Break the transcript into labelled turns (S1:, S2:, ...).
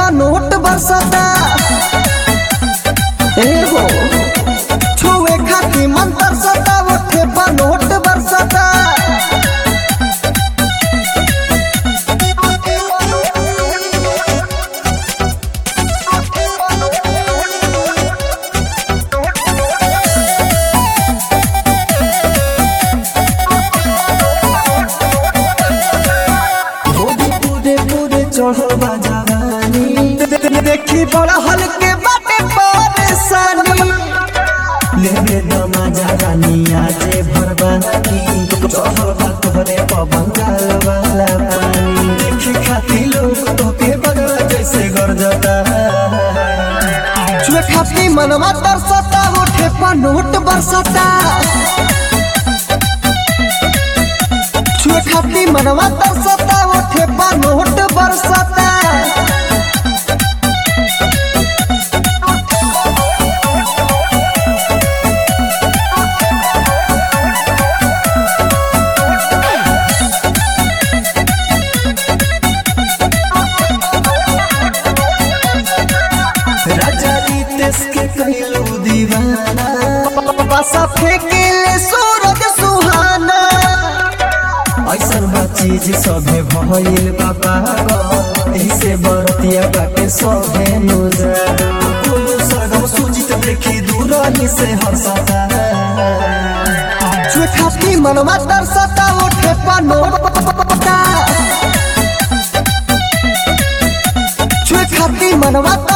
S1: note बरसता ए हो छुए खाती मन तरसता उठे पर नोट बरसता पूरे पूरे पूरे चढ़ल बा जवानी दे- दे- देखी बड़ा हल्के बाटे परेशानी लेबे दमा जवानी आजे भरबानी चढ़ल बा तोहरे पबंगाल वाला पानी देखी खाती लोग तोके बगल जैसे गरजता छुए खाती मनवा तरसता उठे पर नोट बरसता छुए खाती मनवा तरसता उठे पर नोट बरसता राजा रितेश के कहलू दीवाना बसा फेंकेले सूरज सुहाना ऐसन बा चीज सभे भइल बा पागल एही से बरतिया बाटे सभे नुजर सगम सुजित देखी दूरही से हंसता छुए खाती मनवा तरसता उठे पनोटा छुए खाती मनवा